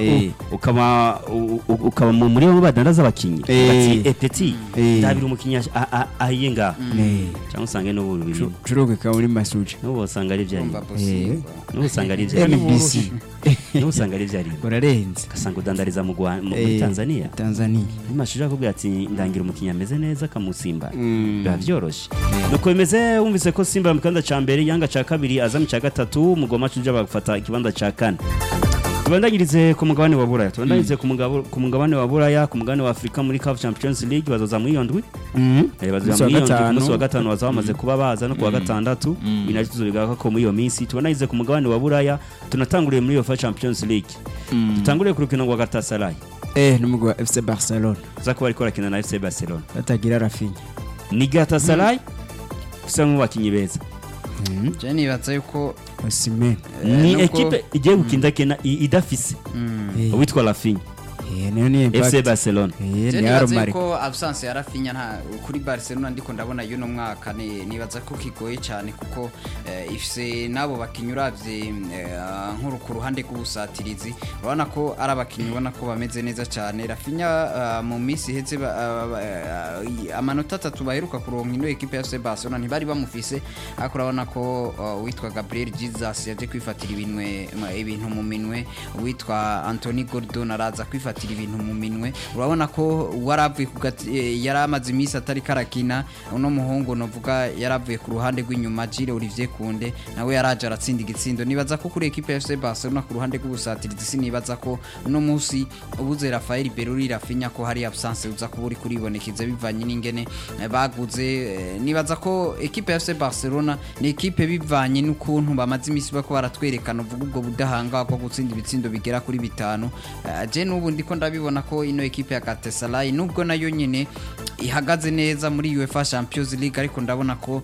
Eh. u- ukaba u- u- ukaba mu- muri bamwe badandaza abakinnyi Eh. bati epeti Eh. ndabira umukinnyi ash- a- a- ahiye ngaha Eh, cyangwa usange n'ubu biri cu- curuguka muri masuja n'ubu usanga ari ibyari Urumva Bosingo. n'ubu usanga ari ibyari NBC n'ubu usanga ari ibyari urarenze ugasanga udandariza mu Rwa- mu- muri Eh, tanzania tanzania amashuri akubwira ati ndangira umukinnyi ameze neza akamusimba Mm. biba byoroshye nuko bimeze wumvise ko simba mu kibanza cya mbere yanga cya kabiri aza mu cya gatatu mugoma cuja bagafata ikibanza cya kane tubandagirize ku mugabane wa buraya tubandagirize ku mugabo- ku mugabane wa buraya ku mugabane wa afurika muri caf champions league bazoza muri iyo ndwi Mhm. Eh, bazoza Umunsi wa muri iyo ndwi ku gatanu. munsi wa gatanu bazaba bamaze kuba baza no ku wa gatandatu binari tuzobigaruka ko muri iyo minsi tubandagirize ku mugabane wa buraya tunatanguriye muri iyo fa champions league dutanguriye ku rukino rwa gatasaray eh n'umugwi wa fc barcelona uza kuba ariko arakina na fc barcelona batagira rafinya ni gatasaray usa nk'abakinnyi beza Je nibaza yuko osimhen eh, ni nubwo- ekipe igiye gukinda kena i- idafise Eh, uwitwa Rafinha eh, nayo ni FC impact Barcelona eh Je ni nibaza aromari yuko absence ya Rafinha nta kuri Barcelona ndiko ndabona yuno mwaka ni- nibaza ko kigoye cyane kuko eh, ifise nabo bakinyi uravye eh, nkuru ku ruhande rw'ubusatirizi urabona ko ari abakinyi ubona ko bameze neza cyane Rafinha ah, mu minsi iheze ba- ah, ba- ah, amanota atatu baheruka kuronka ino ekipe ya FC Barcelona ntibari bamufise ariko urabona ko ah, uwitwa Gabriel Jesus yaje kwifatira ibinwe ibintu mu minwe uwitwa Anthony Gordon araza kwifatira ibintu mu minwe urabona ko waravuye ku gati- eh, yari amaze iminsi atari karakina uno muhungu novuga yaravuye ku ruhande rw'inyuma Gilles Olivier Kunde nawe yaraje aratsinda igitsindo nibaza ko kuri equipe ya FC Barcelona ku ruhande rw'ubusatirizi sinibaza ko uno munsi ubuze Rafael Beruri Rafinha ko hari absence uza kuba uri kuribonekeza bivanye n'ingene eh, baguze eh, nibaza ko equipe ya FC Barcelona ni equipe bivanye n'ukuntu bamaze iminsi bako baratwerekana uvuga ubwo budahanga bwo gutsinda ibitsindo bigera kuri bitanu Eh, je n'ubu ndiko ndabibona ko ino equipe ya Galatasaray nubwo nayo nyene ihagaze neza muri UEFA Champions League ariko ndabona ko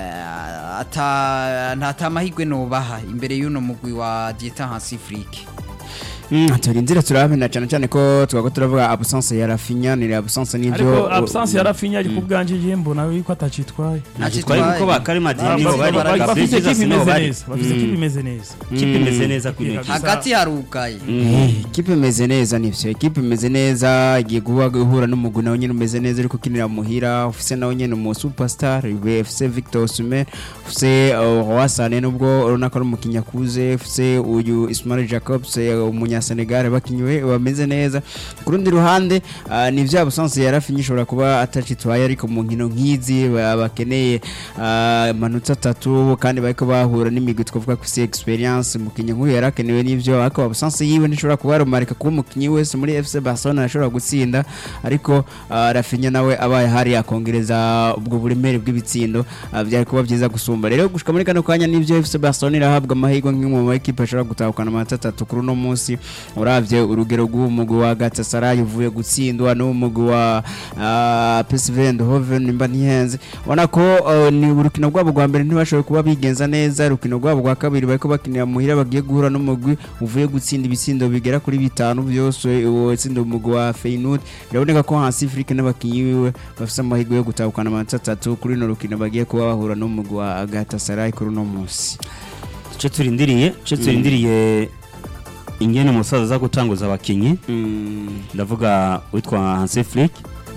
eh, ata nta tamahigwe nobaha imbere y'uno mugwi wa Dieter Hansi Flick Mm, turinzira turabena cyane cyane ko twako turavuga absence ya rafinya ni absence n'ibyo ariko absence ya Rafinha ariko ubwanje je mbona yuko atacitwaye twari kuko ba Karim Adeyemi Ba- nibo ba- bari ba- Gabriel bafise Jesus kipe nibo imeze bari neza bafise kipe imeze neza kipe imeze neza kuri ino Mm. kipe hagati harugaye Eh, ikipe imeze neza nivyo ikipe imeze neza igiye guha guhura n'umugwi nawe nyene umeze neza ariko ukinira muhira ufise nawe nyene umu superstar ufise Victor Osimhen ufise uh, Rwasane nubwo urabona ko ari umukinnyi akuze ufise uyu Ismail Jacobs eh, umunya Senegal bakinywe bameze neza ku rundi ruhande uh, ni vya busanzwe ya Rafinha ishobora kuba atacitwaye ariko mu nkino nk'izi ba- bakeneye uh, amanota atatu kandi bariko bahura n'imigwi twavuga ko isi experience umukinnyi nk'uyu yarakenewe n'ivyo ariko abusanzwe yiwe ntishobora kuba yarumarika kuba umukinnyi wese muri FC Barcelona ashobora gutsinda ariko uh, Rafinha nawe abaye hari akongereza ubwo buremere bw'ibitsindo uh, byari kuba byiza gusumba rero gushika muri kano kanya n'ivyo FC Barcelona irahabwa amahirwe nk'imwe mu ekipe ashobora gutahukana amanota atatu kuri uno munsi uravye urugero rw'umugwi wa Galatasaray uvuye gutsindwa n'umugwi wa uh, PSV Eindhoven nimba ntihenze ubona ko uh, ni urukino rwabo rwa mbere ntibashoboye kuba bigenza neza urukino rwabo rwa kabiri bariko bakinira muhira bagiye guhura n'umugwi uvuye gutsinda ibitsindo bigera kuri bitanu byose uwo tsinda umugwi wa Feyenoord biraboneka ko Hansi Afrique n'abakinyi biwe bafise amahirwe yo gutahukana amanota atatu kuri no rukino bagiye kuba bahura n'umugwi wa Galatasaray kuri uno munsi icyo turindiriye icyo turindiriye ingene umusaza aza gutanguza abakinnyi mm. ndavuga witwa Hansi Flick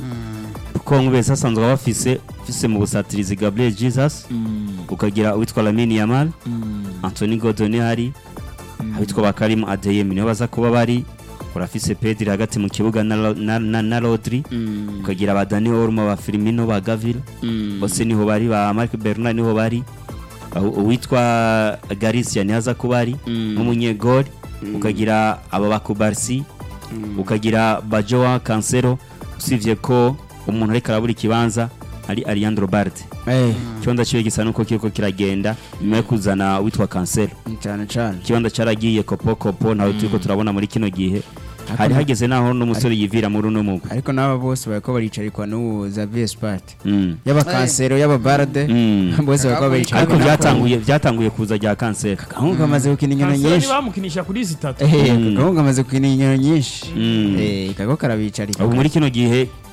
kuko nk'ubese asanzwe bafise ufise mu busatirizi Gabriel Jesus ukagira uwitwa Lamine Yamal Anthony Gordon hari abitwa ba Karim Adeyemi niho baza kuba bari urafise Pedri hagati mu kibuga na, Ro- na, na, na Rodri ukagira ba Dani Olmo ba Firmino ba Gavi bose niho bari ba Marc Bernard niho bari aho uwitwa Garcia niho aza kuba ari nk'umunyegori ukagira aba bakubarsi ukagira bajoa Cancelo usibye ko umuntu ariko arabura ikibanza ari Ariandro Barde eh ikibanza kiwe gisa nuko kiriko kiragenda nyuma yo kuzana witwa Cancelo cyane cyane ikibanza cyaragiye kopo kopo ntawe turiko turabona muri kino gihe hari hageze naho n'umusore yivira muri uno mugwi ariko n'aba bose bariko baricarikwa n'uwo Xavier Spart Mm. yaba Cancelo yaba Barde Mm. bose bariko baricarikwa ariko byatanguye byatanguye kuza rya Cancelo gahungu kamaze gukina inkino Cancelo nyinshi bamukinisha kuri zitatu eh gahungu kamaze gukina inkino nyinshi Mm. eh kako karabicarika ubu muri kino gihe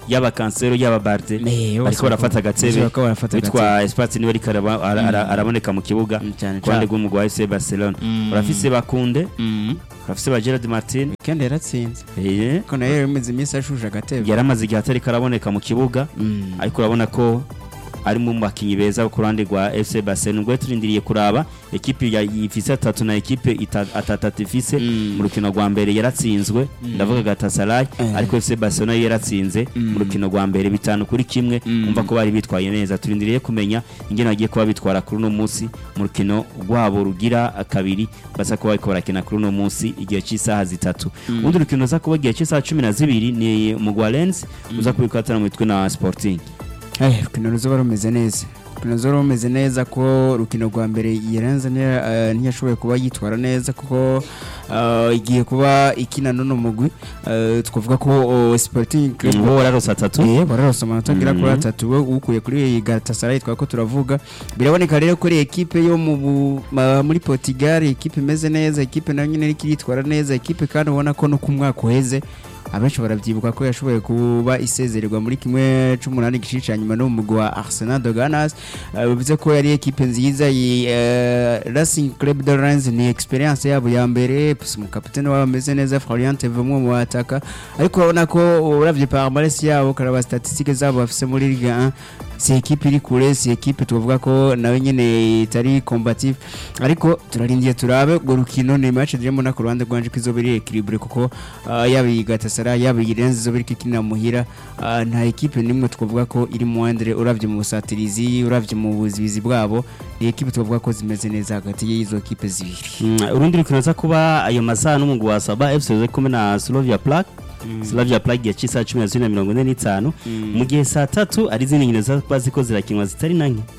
yaba kansero yaba barde Eh, bose bariko barafata bako- agatebe bariko barafata witwa Espace niwe ariko araba- ara- ara- araboneka mu kibuga Mm, cyane ku ruhande cyane. rw'umugwi wa FC Barcelona Mm. urafise bakunde Mm. urafise ba Gerard Martin Weekend yaratsinze eh ko nayo yamaze iminsi ashuje agatebe yaramaze igihe atariko araboneka mu kibuga Mm. ariko urabona ko ari mu bakinyi beza ku ruhande rwa FC Barcelona ubwo turindiriye kuraba ekipe ya ifise atatu na ekipe ita- atatatu ifise Mm. mu rukino rwa mbere yaratsinzwe ndavuga Galatasaray Eh. ariko FC Barcelona yo yaratsinze Mm. mu rukino rwa mbere bitanu kuri kimwe Mm. umva ko bari bitwaye neza turindiriye kumenya ingene bagiye kuba bitwara kuri uno munsi mu rukino rwabo rugira kabiri basa kuba bariko barakina kuri uno munsi igihe cy'isaha zitatu ubundi rukino ruza kuba igihe cy'isaha cumi na zibiri ni umugwa Lens uza kubikatana mu mitwe na Sporting Eh, urukino ruzoba rumeze neza urukino ruzoba rumeze neza ko urukino rwa mbere yaranze ntiyashoboye kuba yitwara neza kuko eh, igiye kuba ikina n'uno mugwi eh, twavuga ko oh, Sporting Club bo wararose atatu Eh, bararose amanota agera kuri Mhm. atatu we ukuye kuri Galatasaray twako turavuga biraboneka rero ko ari ekipe yo mu bu- ma- muri Portugal ekipe imeze neza ekipe nayo nyine iriko iritwara neza ekipe kandi ubona ko no ku mwaka uheze abenshi barabyibuka ko yashoboye kuba isezererwa muri kimwe c'umunani gice ca nyuma no mu mugwi wa Arsenal de Ganas Eh, bivuze ko yari ekipe nziza iyi eh, Racing Club de Rennes ni experience yabo ya mbere plus mu kapitene wabo ameze neza Florian Tevemo mu bataka ariko urabona ko uravye palmarès yabo karaba statistique zabo bafise muri Ligue 1 si ekipe iri kure si ekipe tuvuga ko nawe nyene itari combative ariko turarindiye turabe urwo rukino ni match diremo na ku ruhande rwanje ko izoba iri equilibre kuko ah, yaba iyi Galatasaray yaba iyi Rennes izoba iriko ikinira muhira ah, nta ekipe nimwe twavuga ko iri muwandere uravye mu busatirizi uravye mu buzibizi bwabo ni ekipe twavuga ko zimeze neza hagati y'izo ekipe zibiri Mm, urundi rukino ruza kuba ayo masaha n'umugwi wa Saba FC uza kumwe na Slavia Prague Slavia Prague igihe cy'isaha cumi na zibiri na mirongo ine n'itanu mu gihe saa tatu ari izindi nkino ziba ziko zirakinwa zitari na nke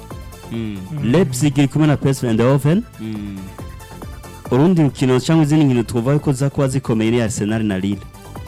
Leipzig iri kumwe na PSV Eindhoven urundi rukino cyangwa izindi nkino twavuga ko ziza kuba zikomeye ni Arsenal na Lille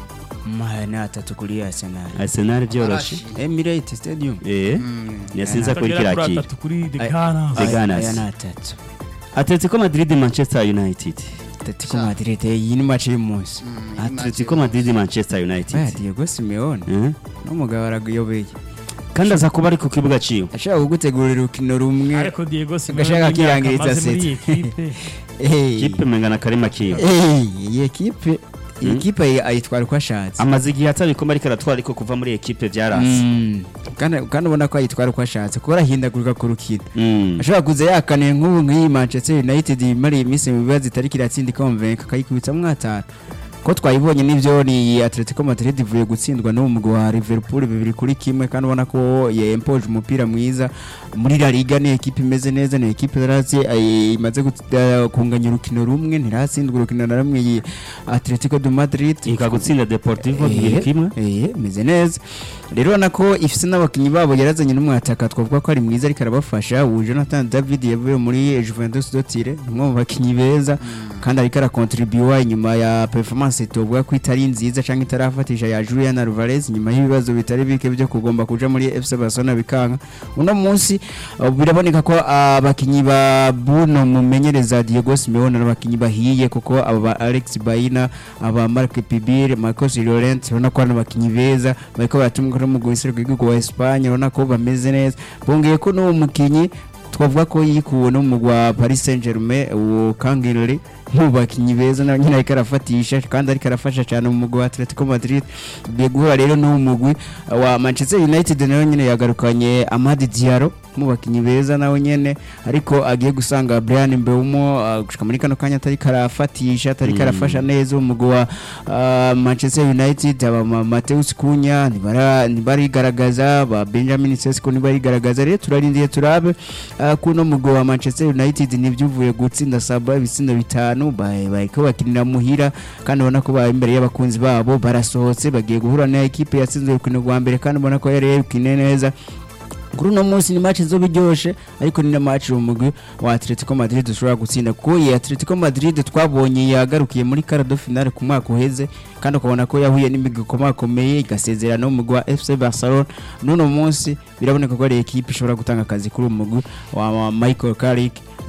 mahane atatu kuri Arsenal Arsenal byoroshye Emirates Stadium eh yasinza kuri Atagera kuri kirakira atatu kuri The Ay- Gunners. The Gunners. aya ni atatu Atletico Madrid Manchester United Atletico Madrid iyi ni match y'umunsi Atletico Madrid Manchester United Aya Diego Simeone Eh? n'umugabo araguyobeye kandi aza kuba ari ku kibuga ciwe ashaka kugutegurira urukino rumwe ariko Diego Simeone Agashaka n'imyaka akirangiriza amaze muri iyi seta. ekipe Eh, kipe mengana karima kiwe eh, iyi ekipe iyi Mm. ekipe ayi- ayitwara uko ashatse amaze igihe atabikoma ariko aratwara ariko kuva muri ekipe byarase Mm. kandi kandi ubona ko ayitwara uko ashatse kuko arahindagurika ku rukino Mm. ashobora kuza yakaniye nk'ubu nk'iyi Manchester United imara iminsi mu bibazo itari kiratsinda ikonvenka akayikubitsa mwatanu ko twayibonye n'ibyo ni Atletico Madrid ivuye gutsindwa n'uwo mugwi wa Liverpool bibiri kuri kimwe kandi ubona ko yempoje umupira mwiza muri La Liga ni ekipe imeze neza ni ekipe yarazi ay- imaze gut- eh, kunganya urukino rumwe ntiratsindwa urukino na rumwe iyi Atletico de Madrid ikagutsinda Deportivo Eh, bibiri kimwe eh, meze neza rero urabona ko ifise n'abakinnyi babo yarazanye n'umwataka twavuga ko ari mwiza ariko arabafasha ubu Jonathan David yavuye muri Juventus Dotire ni umwe mu bakinnyi beza kandi ariko arakontribuwa inyuma ya performance tuvuga ko itari nziza cyangwa itarafatisha ya Julian Alvarez nyuma y'ibibazo bitari bike byo kugomba kuja muri FC Barcelona bikanga uno munsi uh, biraboneka ko abakinnyi ba Bruno mumenyereza Diego Simeone ari abakinnyi bahiye kuko aba ba Alex Baina aba Marc Pibir Marcos Llorente urabona ko ari abakinnyi beza bariko baratumwa no mu guhisira rw'igihugu wa Espagne urabona ko bameze neza bongeye ko n'uwo mukinnyi twavuga ko yikuwe no mu wa Paris Saint-Germain uwo Kangirli mu bakinnyi beza nawe nyine ariko arafatisha kandi ariko arafasha cyane mu mugwi wa Atletico Madrid ugiye guhura rero n'uwo mugwi wa Manchester United nawe nyine yagarukanye Amadi Diallo mu bakinnyi beza nawe nyene ariko agiye gusanga Brian Mbeumo uh, gushika muri kano kanya atari karafatisha atari karafasha neza umugwi wa uh, Manchester United aba ma- Mateus Cunha ntibara ntibarigaragaza ba Benjamin Sesko ntibarigaragaza rero turarindiye turabe uh, kuno mugwi wa Manchester United n'ivyuvuye gutsinda saba ibitsindo bitanu ba- bariko bakinira muhira kandi ubona ko bari imbere y'abakunzi babo barasohotse bagiye guhura na ekipe yatsinze urukino rwa mbere kandi ubona ko yari yarukine neza kuri uno munsi ni match izoba iryoshe ariko ni na match mu mugwi wa Atletico Madrid dushobora gutsinda kuko iyi Atletico Madrid twabonye yagarukiye muri cardo finale ku mwaka uheze kandi ukabona ko yahuye n'imigwi ikomakomeye igasezerana n'umugwi wa FC Barcelona n'uno munsi biraboneka ko ari ekipe ishobora gutanga akazi kuri uwo mugwi wa wa Michael Carrick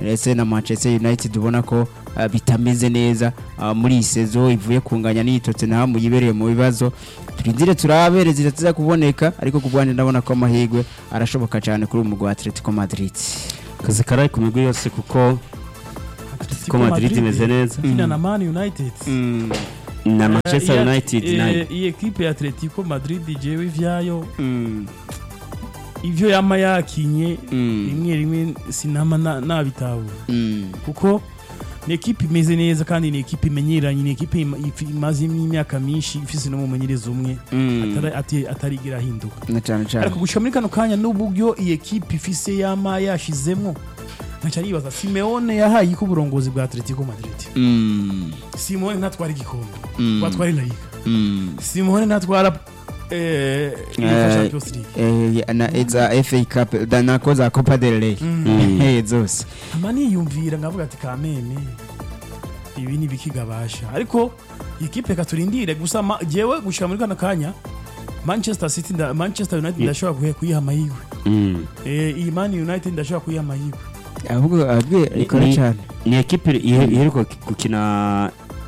ndetse na Manchester United ubona ko uh, bitameze neza uh, muri iyi sezo ivuye kunganya n'iyi Tottenham yibereye mu bibazo turindire turabe zitaza kuboneka ariko ku bwanjye ndabona ko amahirwe arashoboka cyane kuri uyu mugwi wa Atletico Madrid kazi karaye ku migwi yose kuko Atletico Madrid imeze neza. ikina na Man United na Manchester Eh, United eh, nayo iyi ekipe ya Atletico Madrid jewe ivyayo Mm. ivyo yama yakinye Mm. rimwe rimwe sinama na- nabitahura Mm. kuko ni ekipe imeze neza kandi ni ekipe imenyeranye ni ekipe ima- ifi- imaze imyaka myinshi ifise n'umumenyereza umwe Mm. atari- ati- atarigira ahinduka na cyane cyane ariko gushika muri kano kanya n'uburyo iyi ekipe ifise yama yashizemwo nkaca nibaza simeone yahaye ko uburongozi bwa atletico madrid Mm. simone ntatwara igikombe Mm. watwara la liga Mm. simone ntatwara eh, UEFA Eh, champions league Eh, na za FA Cup da nako za Copa del Rey Mm. Eh, zose ama niyumvira ngavuga ati kameme ibi ni bikigabasha ariko ikipe katurindire gusa ma- jewe gushika muri kano kanya manchester city nda, manchester united Yeah. ndashobora kuhe- kuyiha amahirwe Mm. eh, iyi man united ndashobora kuyiha amahirwe ahubwo ahubwo ikora Ni- cyane ni ekipe ihe- iheruka gukina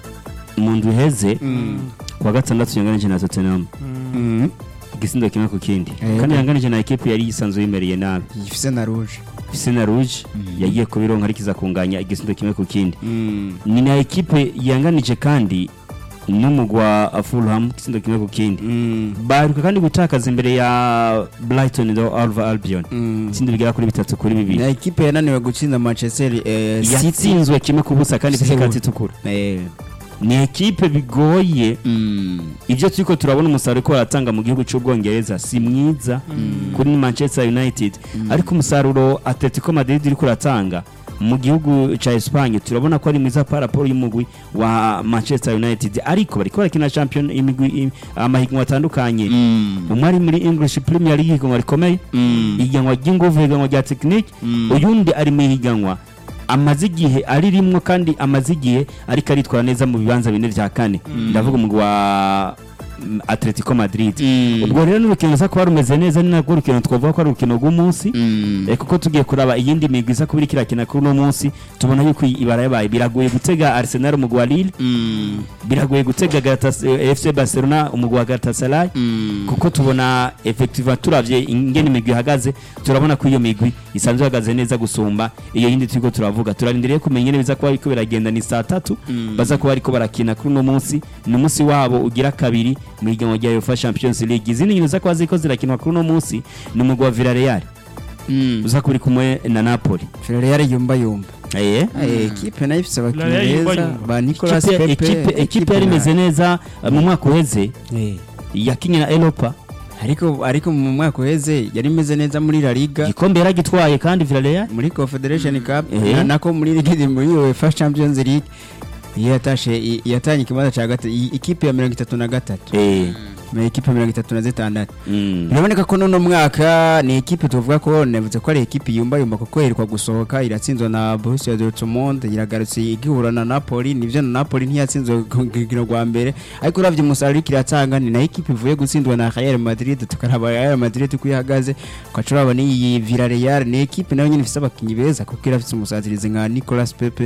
mu ndwi iheze kuwa gatandatu yanganije na Tottenham Mm. igisindo kimwe ku kindi Eh. kandi yanganije na ekipe yari yisanzwe yimereye nabi ifise na rouge Sena Rouge yagiye kubironka ariko iza kunganya igisindo kimwe ku kindi Mm. ni na ekipe yanganije kandi n'umugwi wa Fulham igisindo kimwe ku kindi Mm. baheruka kandi gutakaza imbere ya Brighton do Alva Albion Mm. itsinda bigera kuri bitatu kuri bibiri na ekipe yananiwe gutsinda Manchester eh, City yatsinzwe kimwe ku busa kandi ifite Seoul. ikati itukura Eh. ni ekipe bigoye Mm. ibyo turiko turabona umusaruro ko baratanga mu gihugu cy'ubwongereza si mwiza kuri manchester united ariko umusaruro atletico madrid iri kuratanga mu gihugu cya Espagne turabona ko ari mwiza par rapport y'umugwi wa Manchester United ariko bariko barakina champion imigwi im- amahiganwa atandukanye Mm. umwe ari muri English Premier League ihiganwa rikomeye Mm. ihiganwa ry'inguvu ihiganwa rya technique Mm. uyundi ari mu ihiganwa amaze igihe ari rimwe kandi amaze igihe ariko aritwara neza mu bibanza bine vya kane ndavuga umugwi wa mm, Atletico Madrid Mm. ubwo rero n'urukino ruza kuba rumeze neza ni narwo rukino twavuga ko ari urukino rw'umunsi Mm. Eh, kuko tugiye kuraba iyindi migwi isa kuba iriko irakina kuri uno munsi tubona yuko ibara yabaye biragoye gutega Arsenal umugwi wa Lille Mm. biragoye gutega Galatasaray- eh, FC Barcelona umugwi wa Galatasaray Mm. kuko tubona effectivement turavye ingene imigwi ihagaze turabona ko iyo migwi isanzwe ihagaze neza gusumba iyo yindi turiko turavuga turarindiriye kumenya ingene biza kuba biriko biragenda ni saa tatu Mm. baza kuba bariko barakina kuri uno munsi ni umunsi wabo ugira kabiri mu higanwa rya UEFA Champions League izindi nkino za kuba ziriko zirakinwa kuri uno munsi ni umugwi wa Villarreal Mm. uza kuba uri kumwe na Napoli Villarreal yumba yumba eh Eh, ekipe nayo ifise abakinnyi Villarreal yumba beza yumba. ba Nicolas Ekipe- Pepe ekipe ekipe yari imeze neza eh, mu mwaka uheze Eh. yakinye na Europa ariko ariko mu mwaka uheze yari imeze neza muri La Liga igikombe yaragitwaye kandi Villarreal muri Confederation Cup Eh. na- nako muri Ligue muri UEFA Champions League iyo yatashe i- yatanye ikibanza cya gatatu i- ikipe ya mirongo itatu na gatatu eh na ekipe mirongo itatu na zitandatu mm. biraboneka ko n'uno mwaka ni ekipe tuvuga ko navuze ko ari ekipe yumba yumba kuko iheruka gusohoka iratsinzwe na Borussia Dortmund iragarutse igihura na Napoli nivyo na Napoli ntiyatsinzwe ku rugero rwa mbere ariko uravye umusaruro iriko iratanga ni na ekipe ivuye gutsindwa na Real Madrid tukaraba Real Madrid uko ihagaze ukaca urabona iyi Villarreal ni ekipe nayo nyene ifise abakinyi beza kuko irafise umusatirizi nka Nicolas Pepe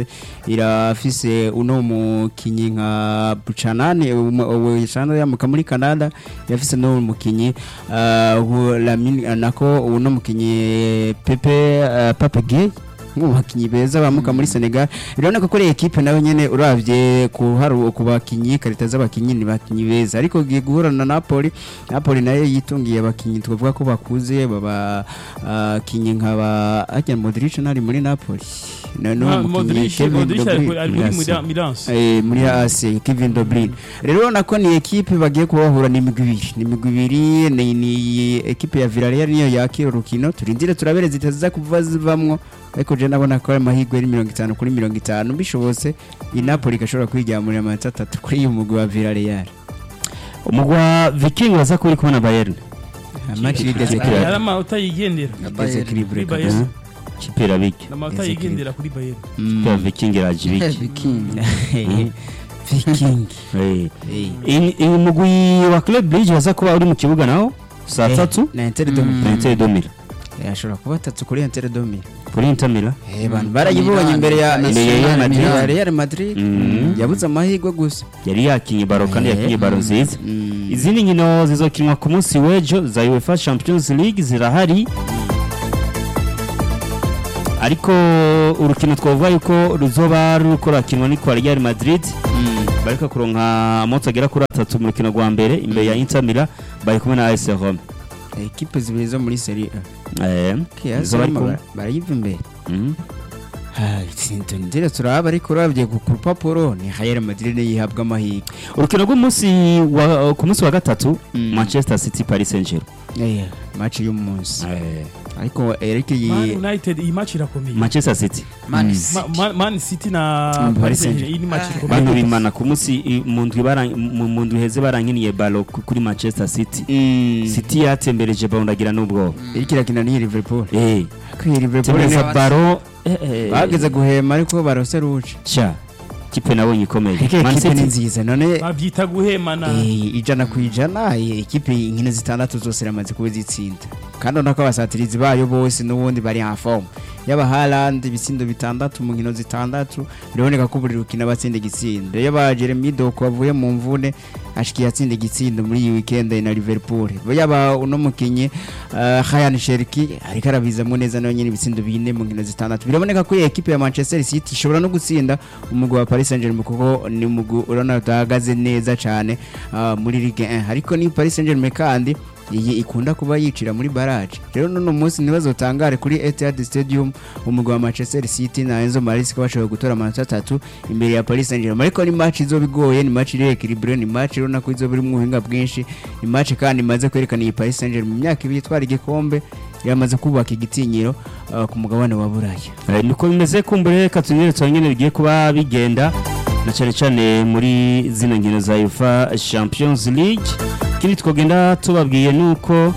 irafise uno mukinyi nka Buchanan usanzwe yamuka muri Canada yafise no mukinyi uh, wu- Lamine nako uno mukinyi Pepe uh, Pape Gueye mu bakinyi beza bamuka muri Senegal biraboneka ko ari ekipe nayo nyene uravye ku haru ku bakinyi karita z'abakinyi ni bakinyi beza ariko giye guhura na Napoli Napoli nayo yitungiye abakinyi twavuga ko bakuze baba uh, kinyi nkaba ajya Modric nari muri Napoli na no Ah, mukinyi Modric Kevin Modric De ari Bruyne. kuri- ari muri Yes. Mira- Milanse Eh, muri AC Kevin De Bruyne rero urabona ko ni ekipe bagiye kubahura ni imigwi ibiri ni imigwi ibiri ni, ni ekipe ya Villarreal niyo yakira urukino turindire turabere zitaza kuva zivamwo ariko je ndabona ko ari amahirwe ari mirongo itanu kuri mirongo itanu bishobotse i Napoli igashobora kwiryamurira amanota atatu kuri uyu mugwi wa Villarreal umugwi wa Viking waza kuba uri kumwe na Bayern match igeze Ikipe kuri ya- yari amanota yigendera igeze kuri kuri break Bayern kipe irabike ni amanota Izi yigendera kuri Bayern kipe ya Viking iraje ibiki Viking Viking Eh. Eh. Iyi- iyi mugwi wa Club Bridge waza kuba uri mu kibuga nawo saa Eh, tatu na Inter de na Inter de Milan yashobora kuba atatu kuri Inter de Milan kuri Inter Milan Eh, abantu barayibonye imbere ya Milan, imbere ya Milan, Madrid Milan. ya Real Madrid Mm. yabuze amahirwe gusa yari yakinye baro kandi Eh. yakinye baro nziza Mm. izindi nkino zizokinwa ku munsi w'ejo za UEFA Champions League zirahari ariko urukino twavuga yuko ruzoba ruriko rakinwa ni kwa Real Madrid bariko kuronka amonsi agera kuri atatu mu rukino rwa mbere imbere ya Inter Milan bari kumwe na AS Roma ekipe zibiri zo muri Serie A eh Kiasi izo bari barimo kumwe bara- barayiva imbere Mhm. ndetse turaba ariko urabye ku ku rupapuro ni Real Madrid niyo yihabwa amahirwe urukino rw'umunsi wa ku munsi wa gatatu Mm. Manchester City Paris Saint-Germain Eh, match y'umunsi eh ariko Eric Man yi United iyi match irakomeye Manchester City Man Mm. City. Ma- Ma- Man City na Mm, Paris Paris Saint-Germain. Saint-Germain iyi ni match Ah. ikomeye bantu bimana ku munsi i- mu ndwi bara- mu mu ndwi heze barankiniye balo ku- kuri Manchester City City yatembereje balo ndagira n'ubwoba Eric irakina n'iyi Liverpool eh ko iyi Liverpool tembereza ni- baro eh, eh, bageze guhema ariko barose ruje sha kipe nabonye ikomeye Ariko Man ekipe ni City nziza none babyita guhemana eh, ijana ku ijana eh, ekipe inkino zitandatu zose iramaze kuba zitsinda kandi urabona ko abasatirizi bayo bose n'ubundi bari en forme yaba Haaland ibitsindo bitandatu mu nkino zitandatu biraboneka ko buri rukino batsinda igitsindo yaba Jeremy Doku wavuye mu mvune ashikiye atsinda igitsindo muri iyi weekend na Liverpool yaba uno mukinyi uh, Ryan Cherki ariko arabizamo neza nayo nyine ibitsindo bine mu nkino zitandatu biraboneka ko iyi ekipe ya Manchester City ishobora no gutsinda umugwi wa Paris Saint-Germain kuko ni umugwi urabona utahagaze neza cyane uh, muri Ligue 1 ariko ni Paris Saint-Germain kandi iyi ikunda kuba yicira muri barrage rero none umunsi ntibazotangare kuri Etihad Stadium umugwi wa Manchester City na Enzo Maresca bashoboye gutora amanota atatu imbere ya Paris Saint-Germain ariko ni match izoba igoye ni match iri equilibre ni match urabona ko izoba irimo ubuhinga bwinshi ni match kandi imaze kwerekana iyi Paris Saint-Germain mu myaka ibiri itwara igikombe yamaze kubaka igitinyiro uh, ku mugabane wa Buraya Eh, niko bimeze kumbure reka tubwire nyine bigiye kuba bigenda na cyane cyane muri zino nkino za UEFA Champions League ikindi twagenda tubabwiye nuko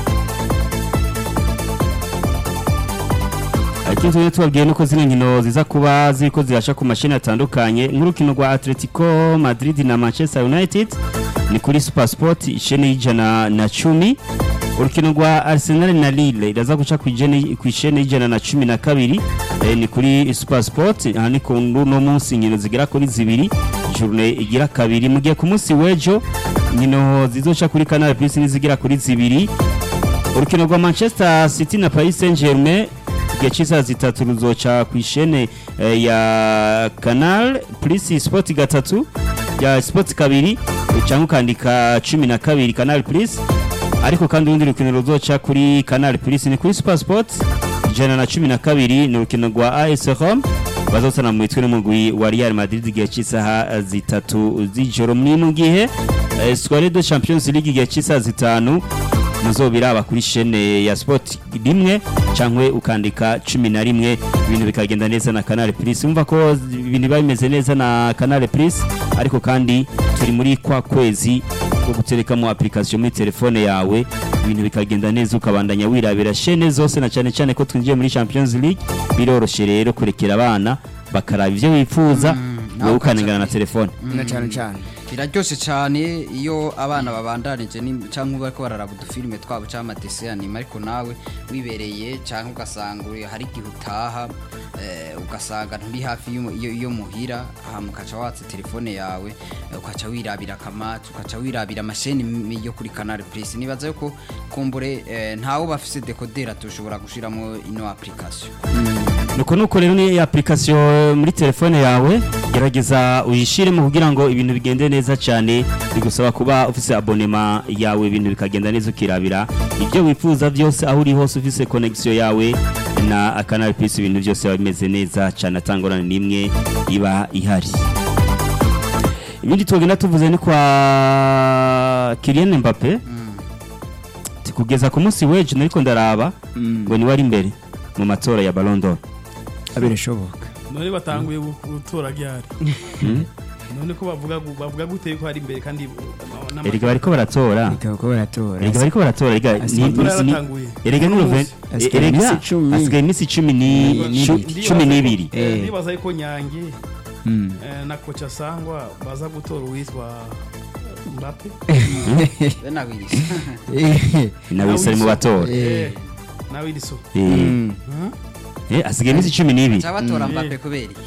ikindi twagenda tubabwiye nuko zino nkino ziza kuba ziriko zirasha ku mashini atandukanye nk'urukino rwa Atletico Madrid na Manchester United ni kuri Super Sport isheni y'ijana na cumi urukino rwa Arsenal na Lille iraza guca ku ijeni- ku isheni y'ijana na cumi na kabiri eh, ni kuri Super Sport aha ni ku no munsi inkino zigera kuri zibiri journée igira kabiri mu gihe ku munsi w'ejo inkino zizoca kuri Canal Plus nizigera kuri zibiri urukino rwa Manchester City na Paris Saint-Germain igihe cy'isaha zitatu ruzoca ku ishene eh, ya Canal Plus Sport gatatu ya Sport kabiri cyangwa ukandika cumi na kabiri Canal Plus ariko kandi urundi rukino ruzoca kuri Canal Plus ni kuri Super Sport ijana na cumi na kabiri ni urukino rwa AS Roma bazosana mu mitwe n'umugwi wa Real Madrid igihe cy'isaha zitatu z'ijoro ni mu gihe eh, Soirée de Champions League igihe cy'isaha zitanu muzobiraba kuri shene ya sport rimwe cyangwa ukandika cumi na rimwe ibintu bikagenda neza na canal plus umva ko ibintu biba bimeze neza na canal plus ariko kandi turi muri kwa kwezi ko guterekamo application muri telefone yawe ibintu bikagenda neza ukabandanya wirabira shene zose na cyane cyane ko twinjiye muri champions league biroroshye rero kurekera abana bakaraba ibyo wifuza nawe wowe ukanengana na ukaca- telefone na cyane cyane biraryoshye cyane iyo abana babandanije ni- cyangwa bariko bararaba udufilime twabo cyangwa amadese anima ariko nawe wibereye cyangwa ugasanga uri hari igihe utaha eh, ugasanga nturi hafi y'umu- iyo iyo muhira hama ukaca watsa telefone yawe eh, ukaca wirabira akamaci ukaca wirabira amasheni m- yo kuri canal plus nibaza yuko kumbure eh, ntawe bafise dekodera tushobora gushiramo ino application nuko nuko rero ni application muri telefone yawe gerageza uyishiremo kugira ngo ibintu bigende neza cyane bigusaba kuba ufise abonema yawe ibintu bikagenda neza ukirabira ibyo wifuza byose aho uri hose ufise connection yawe na Canal Plus ibintu byose biba bimeze neza cyane atangorane n'imwe iba ihari ibindi twagenda tuvuze ni kwa Kylian Mbappe kugeza ku munsi w'ejo nariko ndaraba ngo ni wari imbere mu matora ya Ballon d'Or birashoboka none batanguye gu- gutora ryari none ko bavuga gu- bavuga gute ko hari imbere kandi uh, n'ama- erega bariko baratora bikaba ko baratora erega bariko baratora erega ni- amatora ni- ni- yaratanguye erega ni Ruven Asigaye erega iminsi icumi. asigaye iminsi cumi ni- Ni- cu- n'ibiri. cumi n'ibiri Eh, Eh. ndibaza yuko nyange Mm. eh, na kocha sangwa baza gutora uwitwa Mbappe be nabirisa nawe ari mu batora Eh. na Wilson Eh, Mm. eh, asigaye iminsi cumi n'ibiri cyangwa batora Mm. Mbappe kubera iki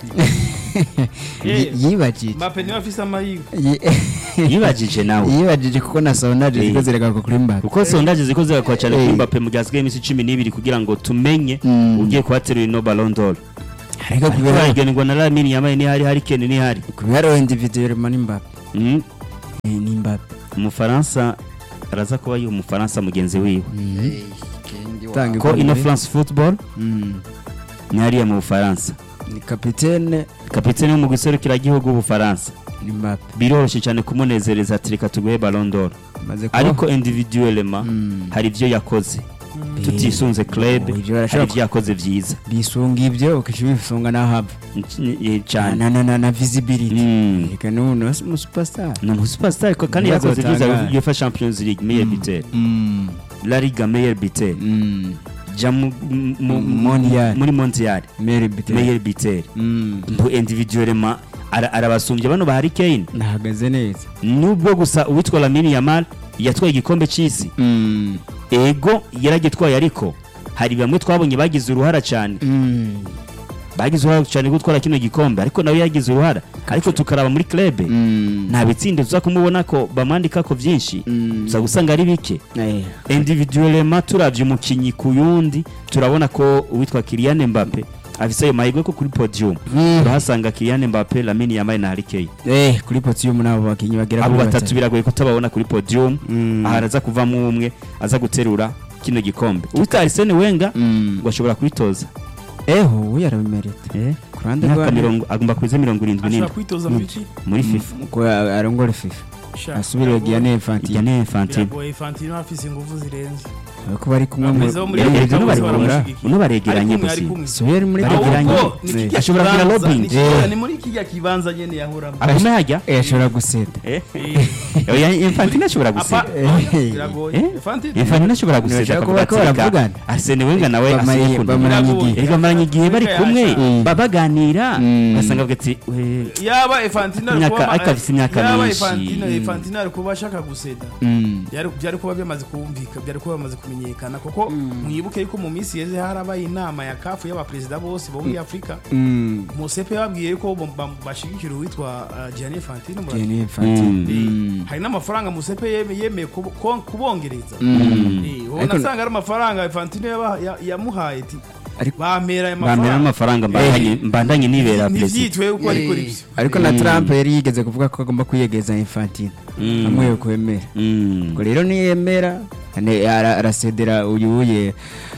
Yi- yibajije Mbappe niwe afise amahirwe Yi- yibajije nawe yibajije kuko na sondaje Eh. ziko ziragaruka kuri Mbappe kuko sondaje ziko zigakora cyane Eh. kuri Mbappe mu gihe hasigaye iminsi cumi n'ibiri kugira ngo tumenye Mm. ugiye kuhaterura ino Ballon d'Or ariko ariko kubera haragenwa na Lamine Yamal ntihari Harry Kane ntihari kubera individuellement ni Mbappe Mm. Eh, ni Mbappe umufaransa araza kuba yi umufaransa mugenzi wiwe Eh, kendi wa- Tanga ko ikombe. ino France Football Mm. ni hariya mu Bufaransa ni kapitene kapiteni wo mu giserukiragihugu w'Ubufaransa ni Mbappe biroroshye cyane kumunezereza ati reka tuguhe Ballon d'Or maze kuba ariko individuellement Mm. hari ibyo yakoze tutisunze club Oh, ibyo hari barashobora ibyo yakoze byiza bisunga ibyo ukisha bisunga n'ahava Eh, cyane na na na na visibility Mm. reka n'ubu wese mu superstar ni umusuperstar ariko kandi Ibibazo yakoze byose bitangaje. UEFA Champions League meilleur buteur Mm. La Liga meilleur buteur Mm. ja mu- mu- mu- Mondial. muri mondial Mary Bittel meilleur buteur Mm. mbu individuellement ara- arabasumbye bano ba Harry Kane nahagaze neza nubwo gusa uwitwa Lamine Yamal yatwaye igikombe cy'isi Mm. ego yaragitwaye ariko hari bamwe twabonye bagize uruhara cyane Mm. bagize uruhara cyane gutwara kino gikombe ariko nawe yagize uruhara ariko tukaraba muri club Mm. nta bitsinda tuza kumubona ko bamwandika ko byinshi Mm. tuza gusanga ari bike Eh. individuellement turavye umukinyi ku yundi turabona ko uwitwa Kylian Mbappe afise ayo mahirwe ko kuri podium Mm. turahasanga Kylian Mbappe Lamine Yamal na Harry Kane Eh, kuri podium n'abo bakinnyi bagera abo kuri batatu biragoye kutababona kuri podium Mm. aha araza kuvamo umwe aza guterura kino gikombe uwitwa Arsene Wenger Mm. ngo ashobora kubitoza eho uyu arabimerita eh ku ruhande imyaka rwa mirongo agomba kuza mirongo irindwi ashobora n'indwi kwitoza mu iki muri FIFA ko arongora fifa Sha, asubire biragoye. Gianni Infantino Gianni Infantino biragoye Infantino afise ingufu zirenze ko bari kumwe mu Abaperezida bo muri Eh, Amerika uno bose bari baramushigikiye. uno baregeranye Ari kumwe, ari gusa kumwe. Suyer muri Baregeranye. ahubwo ni Eh. kirya Ashobora kugira kibanza- lobbying. ni kirya- Eh. ni muri kijya kibanza nyene yahoramo arimo hajya Eh, ashobora guseta eh Eh. oya Infantino ashobora Apa- guseka Eh. biragoye Eh? Infantino Infantino ashobora guseka Ntibashaka akavuga kuba ko ati reka baravugana. Arsene Wenger nawe Bamari- asiye kuntu bamaranye Biragoye. igihe erega bamaranye igihe bari Wenger kumwe yasha- ba- baganira Mm. ugasanga bavuga ati "We, yaba Infantino ari Imyaka- kuba- ariko afise imyaka yaba myinshi. Infantino Mm. Infantino ari kuba ashaka guseda Mm. byari byari kuba byamaze kumvika byari kuba bimaze kumenyekana kuko mwibuke yuko mu minsi yeze harabaye inama ya kafu y'abaperezida bose bo muri afurika Mm. musepe yababwiye yuko bam- bam- bashigikira uwitwa uh, Gianni Infantino murabizi. Gianni Infantino Mm. Eh, Mm. hari n'amafaranga musepe yeme- yemeye kubo- ko- kubongereza Mm. Eh, wowe Ariko- nasanga ari amafaranga Infantino yaba- ya- yamuhaye ati Ariko- bampera ayo bamera mafaranga amafaranga mbandanye mbandanye nibera perezida ntibyitwe uko ariko Eh. ribyo ariko na Trump yari yigeze kuvuga ko agomba kwiyegeza Infantino Mm. amwe kwemera Mm. ubwo rero niyemera ane- ara- arasedera uyu uye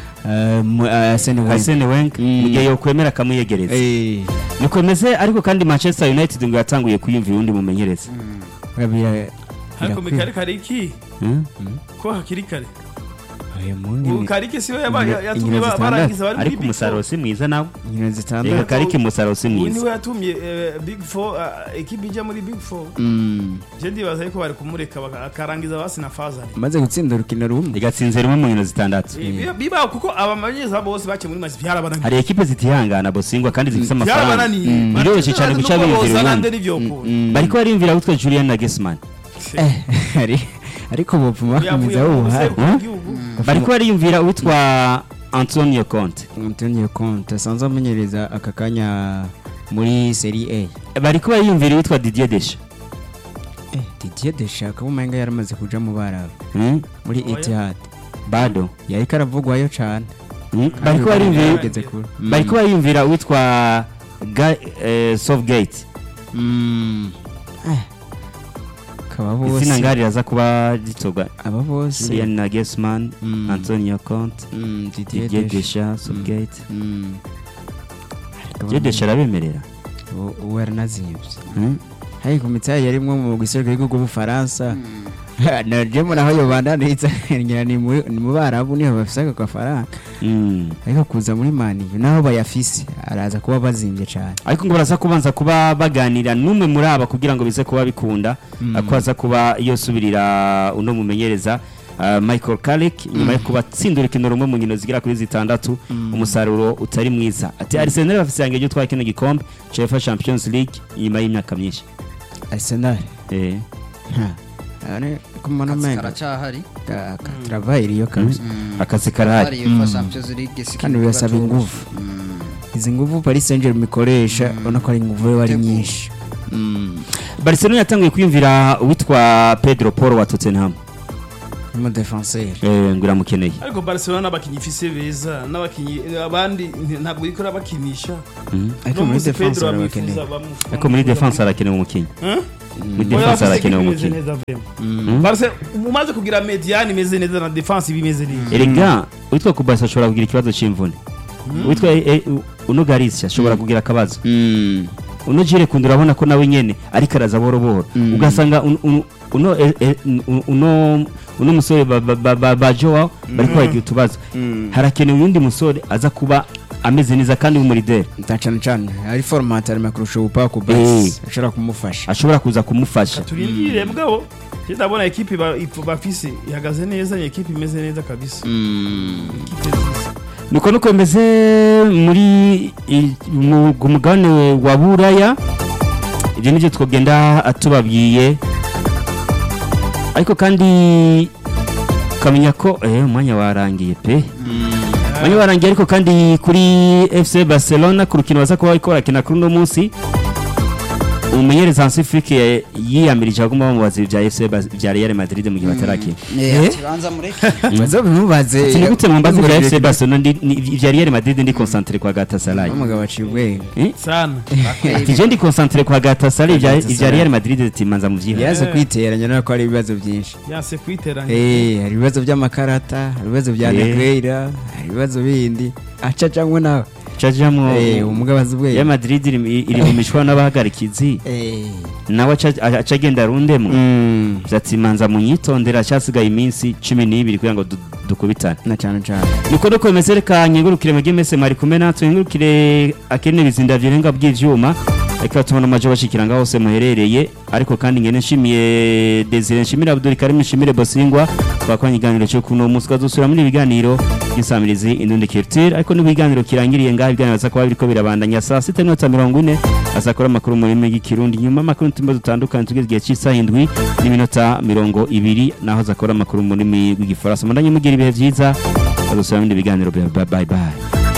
eh, mu- eh, Arsene Wenger. Arsene Wenger Mm. mu gihe yokwemera akamuyegereza Eh, niko bimeze ariko kandi Manchester United ngo yatanguye kwiyumvira undi mumenyereza bira- ariko birakwiye. mikari kare iki Mm. ko hakiri kare Oya, mu ndimi- ubu karike siwe yaba- Inkino- yatumye inkino ba- zitandatu. barangiza bari muri ariko Big umusaruro Four. si mwiza nawe inkino reka zitandatu kariki umusaruro si ubu mwiza niwe yatumye eh, big four eh, ekipi ijya muri big four Mm. je ndibaza yuko bari kumureka baka- akarangiza basi na fazari amaze gutsinda urukino rumwe igatsinze rimwe mu nkino zitandatu Eh, biba- biba kuko abamenyereza bose baciye muri mazi byarabananiye hari ekipe zitihangana bosingwa kandi zifite amafaranga byarabananiye Mm. biroroshye cyane guca biyumvira ubundi ubundi bariko bariyumvira witwa Julian Nagelsmann Ari- ariko bopfuma bakomeza ubuhari bariko bariyumvira witwa Antonio Conte Antonio Conte asanzwe amenyereza aka kanya muri Serie A bariko bariyumvira witwa Didier Deschamps eh, Didier Deschamps umenga yaramaze kuja mu barabu Mm. muri Oya. Etihad bado yari karavugwayo cane Mm. bariko bariyumvira yageze kure Mm. bariko bariyumvira witwa Ga- eh, Southgate Mm. Eh. kaba izina bose ngari raza kuba ritorwa aba bose Julian Nagelsmann Mm. Antonio Conte Mm, Didier Didier Deschamps Deschamps Southgate Mm. Ariko Didier Deschamps arabemerera ubu- ubu yaranazimvye Mm. hari ku mitari yarimwo mu giserukiro cy'igihugu b'ubufaransa naje naho yobandanitsa ngira ni mu ni mu barabu niho bafise ako gafaranga Mm. ariko kuza muri mani naho bayafise araza kuba bazimvye cane ariko ngo baraza kubanza kuba baganira n'umwe muri aba kugira ngo bize kuba bikunda ko aza kuba yosubirira uno mumenyereza uh, Michael Carrick nyuma yo kuba atsinda urukino rumwe mu nkino zigera kuri zitandatu umusaruro utari mwiza ati Arsenal bafise yange ryo twara kino gikombe UEFA Champions League nyuma y'imyaka myinshi Arsenal eh ha ane kumana menga karacahari Ka- ka- travail iriyo kabisa akazi karahari Ari UEFA Champions League si kandi ikibuga birasaba cyoroshe. ingufu Mm. izi nguvu Paris Saint-Germain ikoresha ubona ko ari inguvu yo ari nyinshi barcelona yatangiye kwiyumvira uwitwa pedro paul wa tottenham mu defenseur Eh, ngo iramukeneye ariko barcelona n'abakinnyi ifise beza n'abakinnyi abandi nti- ntabwo ikora bakinisha ariko No muri munsi defense Pedro barabakeneye abifuza bamufuza. ariko muri defense harakenewe umukinnyi Hein? muri Oya, defense bafise harakenewe equipe imeze umukinnyi neza vrema. Barce umaze kugira mediane imeze neza na defense iba imeze neza erega uwitwa kubasa ashobora kugira ikibazo cy'imvune uwitwa eh, eh, uno garisi ashobora kugira akabazo uno jire kundi urabona ko nawe nyene ariko araza boro boro ugasanga un- un- uno eh, eh, un- uno uno musore ba- ba- ba- ba- ba Joao bariko bagira utubazo harakenewe uyundi musore aza kuba ameze neza kandi w'umurideri cyane cyane ari format ari makurusha ubupaku Eh. basi ashobora kumufasha ashobora kuza kumufasha turindire mugabo je ndabona ekipe ba- ifu- bafise ihagaze neza ni ekipe imeze neza kabisa Ekipe nziza. nuko nuko bimeze muri i- mu ku mugabane wa buraya ibyo nibyo twagenda tubabwiye ariko kandi ukamenya ko eh, umwanya warangiye pe umwanya warangiye ariko kandi kuri fc barcelona ku rukino baza kuba bariko barakina kuri uno munsi umumenyereza hansi frike yiyamirije agomba bamubaza ibya fc Bas- bya real madrid mu gihe batarakina Eh, ati banza mureke baza bimubaze Ati, ni gute mumbaza ibya fc barcelona ndi- ni- ibya real madrid ndi concentre kwa gatasaray umugabo aciye ubwenge Eh? sana ati je ndi concentre kwa gatasaray ibya Galatasaray. ibya real madrid timanza mu vyiha yaze kwiteranya nako hari ibibazo byinshi yanse kwiteranya Eh, hari ibibazo by'amakarata hari ibibazo bya Eh. negreira hari ibibazo bindi aca cyangwa nawe cajamwo Eh, umugabo azi ubwenge real madrid iri iri mu mishwana n'abahagarikizi Eh. nawe aca- aca agenda arundemwo Mm. vyati manza munyitondera cyasigaye iminsi cumi n'ibiri kugira ngo du- dukubitane na cyane cyane niko nuko bimeze reka nkengurukire mwebwe mwese mwari kumwe natwe nkengurukire akene bizinda vyirenga by'ivyuma reka tubona amajo bashikira ngaho hose muherereye ariko kandi ngene nshimiye Desire nshimire Abdul Karim nshimire Bosingwa twakoranye ikiganiro cyo kuno munsi twazosubira muri ibiganiro by'insamirizi Indundi Culture ariko n'ibiganiro kirangiriye ngaho ibiganiro za kuba biriko birabandanya saa sita n'iminota mirongo ine azakora amakuru mu rurimi rw'ikirundi nyuma amakuru n'utumba dutandukanye tugeze igihe cy'isaha indwi n'iminota mirongo ibiri naho azakora amakuru mu rurimi rw'igifaransa mundanye mugira ibihe byiza azosubira mu bindi biganiro bye bye bye